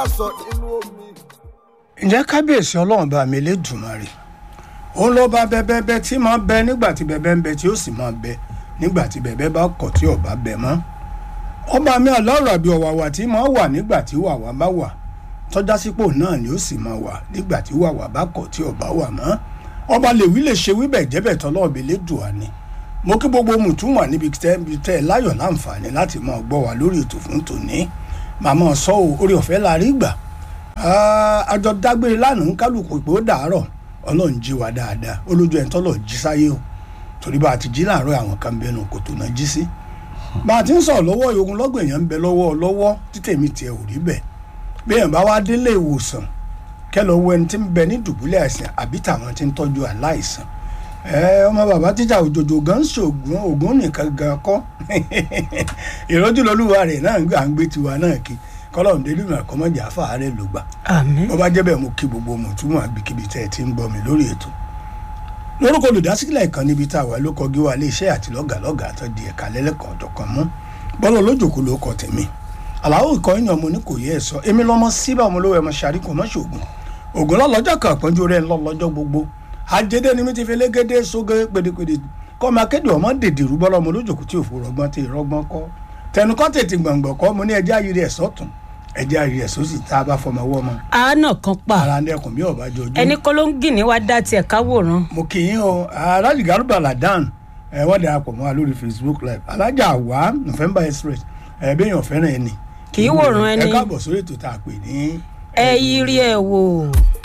sọ nínú omi. ǹjẹ́ kábíyèsí ọlọ́run bá mi lédùmarè òun ló bá bẹ́bẹ́bẹ́ tí máa bẹ nígbà tí bẹ́bẹ́ ń bẹ tí ó sì máa bẹ nígbà tí bẹ́bẹ́ bá kọ̀ tí ò bá bẹ mọ́ ọba mi ọlọ́rọ̀ àbí ọ̀wàwà tí máa wà nígbà tí wàwà bá wà tọ́já sípò náà ni ó sì máa wà nígbà tí wàwà bá kọ̀ tí ò bá wà mọ́ ọba lèwí lè ṣe wíbẹ̀ jẹ́bẹ̀ tọ́lọ́ọ̀bẹ lédùá ni mo kí gbogbo mùtúmọ̀ níbi tẹ́ tẹ́ ẹ láyọ̀ láǹfààní láti máa gbọ́ wa lórí ètò fún tòní màmá sọ ò orí ọ̀fẹ́ la rí gbà àjọ dágbére lánàá ń kálukú pé ó dàárọ̀ ọlọ́run jí wa dáadáa olójú ẹ̀ ń tọ́lọ̀ jí sáyé o torí bá a ti jí láàárọ̀ àwọn kan bẹnu kòtò náà jí sí bá a ti ń sọ̀rọ̀ lọ́wọ́ ogun lọ́gbọ̀n èèyàn ń bẹ lọ́wọ́ lọ́wọ́ títẹ̀mí tiẹ̀ ò rí bẹ́ẹ̀ bí èèyàn bá wá délé ìwòsàn kẹlọ wo ẹni tí ń bẹ ní dùbúlẹ̀ àìsàn àbí tàwọn tí ń tọ́jú aláìsàn ẹ ọmọ bàbá tíjà òjòjò gan ṣògùn ògùn nìkan gan kọ́ ìrọ́jú lọ́lúwa rẹ̀ náà ń gbà ń gbé tiwa náà kí kọ́lọ́run délé ìmọ̀ ẹ̀kọ́ mọ́jà fàárẹ̀ ló gbà àmín bó bá jẹ́ bẹ́ẹ̀ mo kí gbogbo mùtúmọ̀ àbíkíbi tẹ́ ẹ ti ń gbọ́ mi lórí ètò lórúkọ olùdásílẹ̀ ìkan níbi tá a wà ló kọjú wa iléeṣẹ́ àti lọ́gàlọ́gà tó di ẹ̀ka lẹ́lẹ́kọ̀ọ́ ọ̀dọ̀kan mú bọ́lá olójòkó ló kọ tèmi àlàó ìkọ́ ìyàn mo ní kò yẹ ẹ sọ èmi lọ́mọ síbà ọmọ olówó ẹ̀ mọ ṣàríkò mọ́ ṣògùn ògùn lọ́lọ́jọ́ kan àpọ́njú rẹ̀ ńlọ́lọ́jọ́ gbogbo àjẹdẹ ni mi ti fi légédé sóge pèdèpèdè kọ́ máa kéde ọmọ dèdè rú bọ́lá ọmọ olójòkó tí òfò rọgbọ́n tí ìrọgbọ́n kọ́ tẹnukọ́ tètè gbọ̀ngbọ̀n kọ́ mo ní ẹjẹ́ ayé rẹ̀ sọ́tún ẹjẹ́ ayé rẹ̀ sósì tá a bá fọmọ wọ́ ọmọ àánà kan pa ara ń dẹkùn bí ọba jọjú ẹni kọ́ ló ń gìní wá dá tiẹ̀ káwòrán mo kì í o alájì garba ladan ẹ wọ́n darapọ̀ mọ́ wa lórí facebook live alájà wa november express ẹ bẹ́yàn fẹ́ràn ẹni Kì í wòran ẹni. ẹ káàbọ̀ sórí ètò tá a pè ní ẹ yí rí ẹ wò